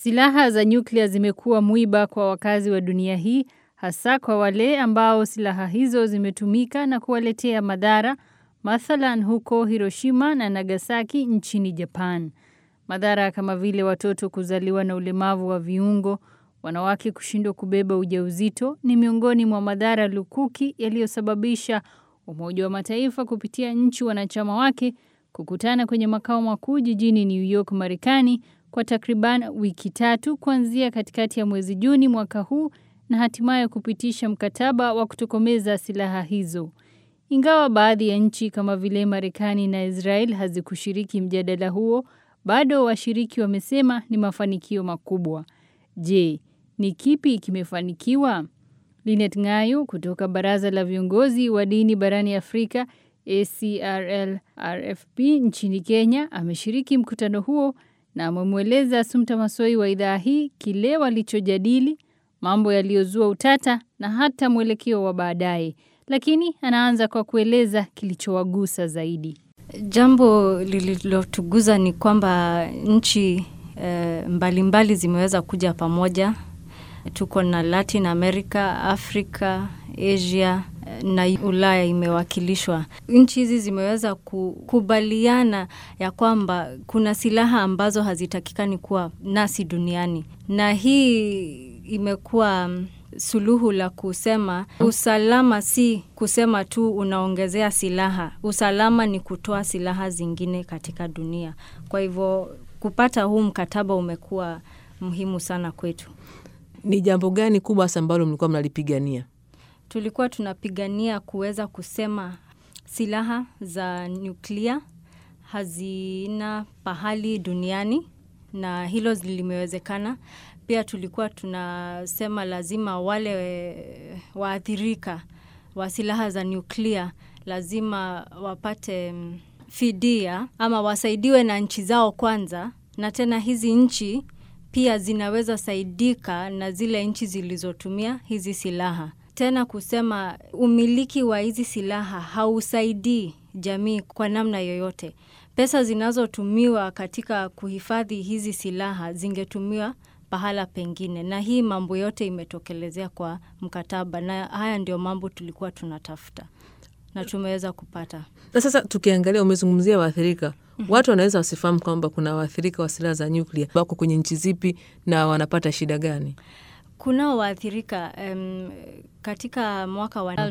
Silaha za nyuklia zimekuwa mwiba kwa wakazi wa dunia hii, hasa kwa wale ambao silaha hizo zimetumika na kuwaletea madhara, mathalan huko Hiroshima na Nagasaki nchini Japan. Madhara kama vile watoto kuzaliwa na ulemavu wa viungo, wanawake kushindwa kubeba ujauzito ni miongoni mwa madhara lukuki yaliyosababisha Umoja wa Mataifa kupitia nchi wanachama wake kukutana kwenye makao makuu jijini New York, Marekani kwa takriban wiki tatu kuanzia katikati ya mwezi Juni mwaka huu na hatimaye kupitisha mkataba wa kutokomeza silaha hizo. Ingawa baadhi ya nchi kama vile Marekani na Israel hazikushiriki mjadala huo, bado washiriki wamesema ni mafanikio makubwa. Je, ni kipi kimefanikiwa? Linet Ngayo kutoka Baraza la Viongozi wa Dini barani Afrika ACRL RFP nchini Kenya ameshiriki mkutano huo na amemweleza Sumta Masoi wa idhaa hii kile walichojadili, mambo yaliyozua utata na hata mwelekeo wa baadaye. Lakini anaanza kwa kueleza kilichowagusa zaidi. Jambo lililotuguza ni kwamba nchi e, mbalimbali zimeweza kuja pamoja. Tuko na Latin America, Africa, Asia na Ulaya imewakilishwa. Nchi hizi zimeweza kukubaliana ya kwamba kuna silaha ambazo hazitakikani kuwa nasi duniani, na hii imekuwa suluhu la kusema usalama si kusema tu unaongezea silaha. Usalama ni kutoa silaha zingine katika dunia. Kwa hivyo kupata huu mkataba umekuwa muhimu sana kwetu. Ni jambo gani kubwa hasa ambalo mlikuwa mnalipigania? Tulikuwa tunapigania kuweza kusema silaha za nyuklia hazina pahali duniani, na hilo limewezekana. Pia tulikuwa tunasema lazima wale waathirika wa silaha za nyuklia lazima wapate fidia ama wasaidiwe na nchi zao kwanza, na tena hizi nchi pia zinaweza saidika na zile nchi zilizotumia hizi silaha. Tena kusema umiliki wa hizi silaha hausaidii jamii kwa namna yoyote. Pesa zinazotumiwa katika kuhifadhi hizi silaha zingetumiwa pahala pengine, na hii mambo yote imetokelezea kwa mkataba, na haya ndio mambo tulikuwa tunatafuta na tumeweza kupata. Na sasa tukiangalia, umezungumzia waathirika mm -hmm. Watu wanaweza wasifahamu kwamba kuna waathirika wa silaha za nyuklia wako kwenye nchi zipi na wanapata shida gani? Kunao waathirika um, katika mwaka wa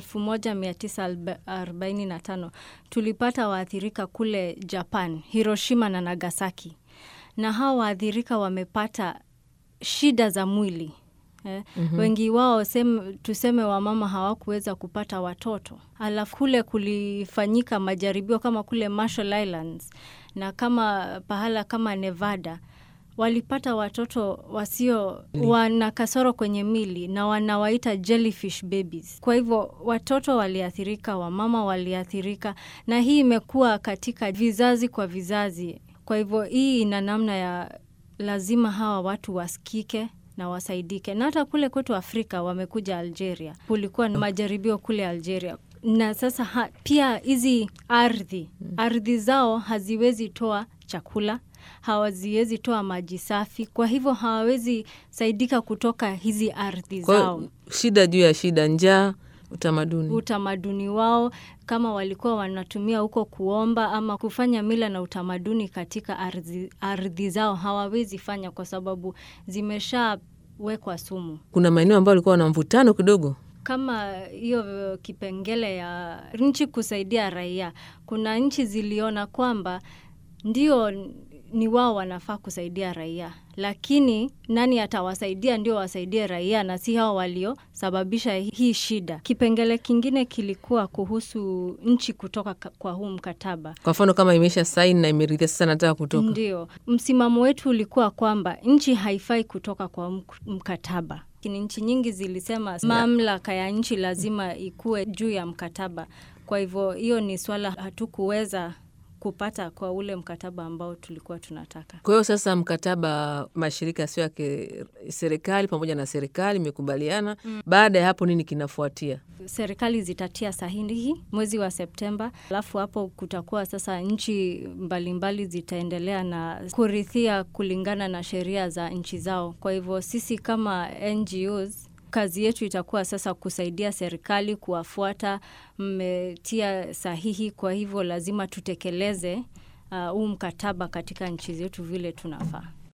1945 tulipata waathirika kule Japan, Hiroshima na Nagasaki, na hawa waathirika wamepata shida za mwili eh. mm -hmm. Wengi wao sem, tuseme wamama hawakuweza kupata watoto, alafu kule kulifanyika majaribio kama kule Marshall Islands na kama pahala kama Nevada walipata watoto wasio wana kasoro kwenye mili na wanawaita jellyfish babies. Kwa hivyo watoto waliathirika, wamama waliathirika, na hii imekuwa katika vizazi kwa vizazi. Kwa hivyo hii ina namna ya lazima hawa watu wasikike na wasaidike, na hata kule kwetu Afrika wamekuja Algeria, kulikuwa na majaribio kule Algeria na sasa ha, pia hizi ardhi ardhi zao haziwezi toa chakula hawaziwezi toa maji safi, kwa hivyo hawawezi saidika kutoka hizi ardhi zao. Shida juu ya shida, njaa, utamaduni utamaduni wao, kama walikuwa wanatumia huko kuomba ama kufanya mila na utamaduni katika ardhi, ardhi zao hawawezi fanya kwa sababu zimeshawekwa sumu. Kuna maeneo ambayo walikuwa wana mvutano kidogo kama hiyo kipengele ya nchi kusaidia raia. Kuna nchi ziliona kwamba ndio ni wao wanafaa kusaidia raia, lakini nani atawasaidia ndio wasaidie raia na si hao waliosababisha hii shida. Kipengele kingine kilikuwa kuhusu nchi kutoka kwa huu mkataba. Kwa mfano kama imesha saini na imeridhia, sasa nataka kutoka. Ndio msimamo wetu ulikuwa kwamba nchi haifai kutoka kwa mkataba. Nchi nyingi zilisema mamlaka ya nchi lazima ikuwe juu ya mkataba. Kwa hivyo hiyo ni swala hatukuweza kupata kwa ule mkataba ambao tulikuwa tunataka. Kwa hiyo sasa mkataba mashirika sio ya serikali pamoja na serikali imekubaliana. Baada ya hapo nini kinafuatia? Serikali zitatia sahihi mwezi wa Septemba, alafu hapo kutakuwa sasa nchi mbalimbali mbali zitaendelea na kurithia kulingana na sheria za nchi zao. Kwa hivyo sisi kama NGOs kazi yetu itakuwa sasa kusaidia serikali kuwafuata, mmetia sahihi, kwa hivyo lazima tutekeleze huu uh, mkataba katika nchi zetu vile tunafaa.